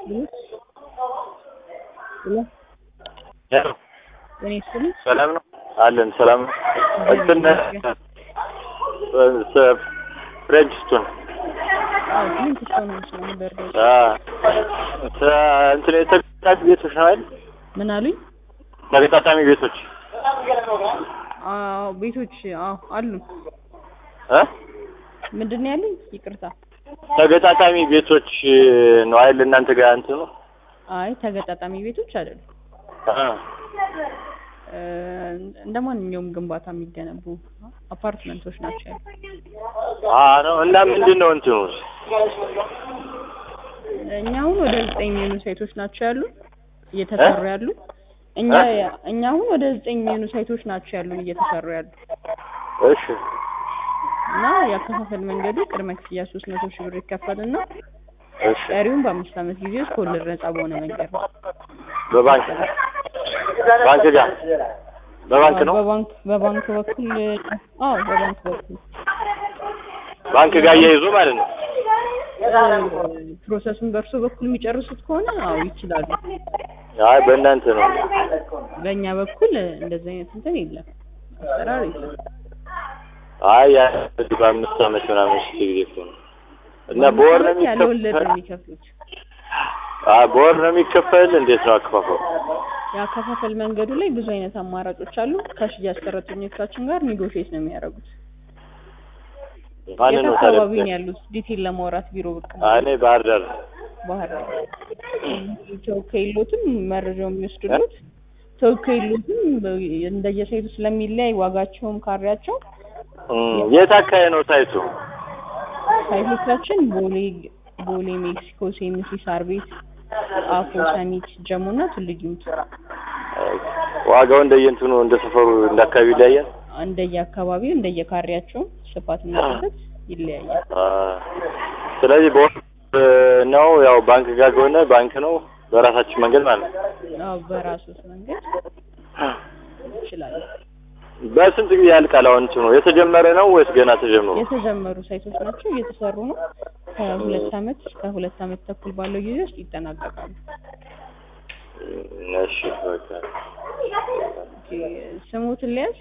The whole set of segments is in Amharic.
ጤና ይስጥልኝ። ሰላም ነው አለን። ሰላም ነው። እንትን ፍሬንች ስቶን አዎ፣ ምን ትሆናለች ነው በርዶ እንትን የተገጣጣሚ ቤቶች ነው አይደል? ምን አሉኝ? ተገጣጣሚ ቤቶች አዎ፣ ቤቶች አዎ አሉ። እ ምንድን ነው ያለኝ? ይቅርታ። ተገጣጣሚ ቤቶች ነው አይደል? እናንተ ጋር እንትኑ አይ ተገጣጣሚ ቤቶች አይደሉም። እ እ እንደ ማንኛውም ግንባታ የሚገነቡ አፓርትመንቶች ናቸው ያሉት። አ ነው እና ምንድን ነው እንትኑ እኛ አሁን ወደ ዘጠኝ የሚሆኑ ሳይቶች ናቸው ያሉ እየተሰሩ ያሉ እኛ እኛ አሁን ወደ ዘጠኝ የሚሆኑ ሳይቶች ናቸው ያሉን እየተሰሩ ያሉ እሺ እና የአከፋፈል መንገዱ ቅድመ ክፍያ ሶስት መቶ ሺህ ብር ይከፈልና እሺ ቀሪውን በአምስት ዓመት ጊዜ ውስጥ ከወለድ ነጻ በሆነ መንገድ ነው። በባንክ ባንክ ጋር በባንክ ነው በባንክ በባንክ በኩል አዎ በባንክ በኩል ባንክ ጋር እያይዞ ማለት ነው። ፕሮሰሱን በእርሶ በኩል የሚጨርሱት ከሆነ አዎ ይችላሉ። አይ በእናንተ ነው። በእኛ በኩል እንደዚህ አይነት እንትን የለም፣ አሰራር የለም። አይ ያ በአምስት ዓመት ምናምን ሺህ ጊዜ እኮ ነው እና በወር ነው ያለ ወለድ ነው የሚከፈል? የሚከፍሉት። አይ በወር ነው የሚከፈል? እንዴት ነው አከፋፈሉ? የአከፋፈል መንገዱ ላይ ብዙ አይነት አማራጮች አሉ። ከሽያጭ ሰራተኞቻችን ጋር ኔጎሽዬት ነው የሚያደርጉት። ማን የት ነው አካባቢ ነው ታዲያ? ያሉት? ዲቴል ለማውራት ቢሮ ብቅ አይ እኔ ባህር ዳር ባህር ዳር ተወካይ የሎትም መረጃው የሚወስዱሉት ተወካይ የሎትም እንደየሳይቱ ስለሚለያይ ዋጋቸውም ካሬያቸው እም፣ የት አካባቢ ነው ሳይቱ? ሳይቶቻችን ቦሌ ቦሌ ሜክሲኮ ሴምሲ ሳር ቤት ጣፎ ሰሚት ጀሞ እና ቱሉ ዲምቱ ዋጋው እንደየእንትኑ እንደ ሰፈሩ እንደ አካባቢ ይለያያል። እንደየአካባቢው እንደየካሬያቸው ስፋትና ስፋት ይለያያል። አ፣ ስለዚህ በወር ነው ያው ባንክ ጋር ከሆነ ባንክ ነው በራሳችን መንገድ ማለት ነው። አዎ በራሱት መንገድ ይችላል። በስንት ጊዜ ያልቃል? አሁን እንትኑ የተጀመረ ነው ወይስ ገና ተጀምሮ? የተጀመሩ ሳይቶች ናቸው፣ እየተሰሩ ነው። ከሁለት አመት እስከ ሁለት አመት ተኩል ባለው ጊዜ ውስጥ ይጠናቀቃሉ። እም፣ እሺ በቃ ኦኬ፣ ስሙትን ሊያዝ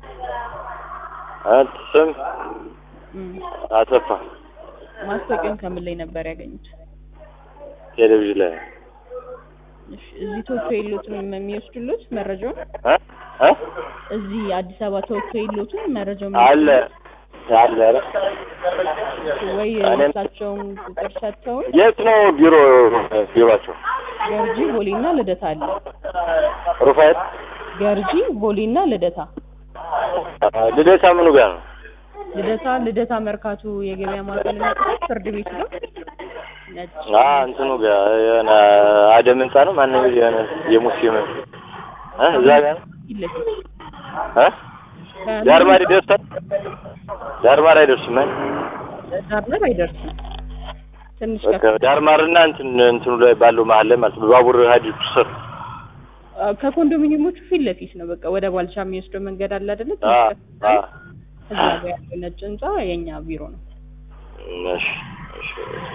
አንተ ስም እም፣ አጠፋ ማስታወቂያውን ከምን ላይ ነበር ያገኙት? ቴሌቪዥን ላይ እሺ፣ እዚህ ተወካይ የሎትም የሚወስዱሎት መረጃውን እ እ እዚህ አዲስ አበባ ተወካይ የሎትም መረጃውን አለ አለ ኧረ ወይ እኔም- እሳቸውን ቁጥር ሰጥተውን የት ነው ቢሮ ቢሮአቸው? ገርጂ ቦሌና ልደታ አለ። ሩፋኤል ገርጂ ቦሌና ልደታ ልደታ ምኑ ጋር ነው? ልደታ ልደታ መርካቶ የገበያ ማዕከል የሚያውቁት ፍርድ ቤት ነው። ነጭ አ እንትኑ ጋር የሆነ አደም ህንጻ ነው ማነው የሆነ የሙስሊም እ እዛ ጋር ነው ፊት ለፊት እ ዳርማር ይደርሳል? ዳርማር አይደርስም እ ዳርዳር አይደርስም። ትንሽ በቃ ከፍ ዳርማርና እንትን እንትኑ ላይ ባለው መሀል ላይ ማለት ነው ባቡር ሀዲዱ ስር ከኮንዶሚኒየሞቹ ፊት ለፊት ነው። በቃ ወደ ባልቻ የሚወስደው መንገድ አለ አይደለ? አ ትንሽ አ ከፍ እዛ ጋር ያለው ነጭ ህንጻ የኛ ቢሮ ነው። እሺ እሺ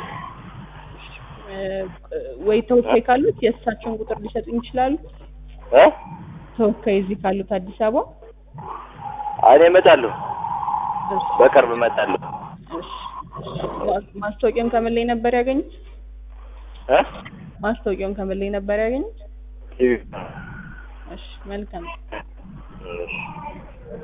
እ፣ ወይ ተወካይ ካሉት የእሳቸውን ቁጥር ሊሰጡኝ ይችላሉ። እ ተወካይ እዚህ ካሉት አዲስ አበባ እኔ እመጣለሁ በቅርብ እመጣለሁ እሺ። ማ- ማስታወቂያውን ከምን ላይ ነበር ያገኙት? እ ማስታወቂያውን ከምን ላይ ነበር ያገኙት? ቲቪ እሺ መልካም እሺ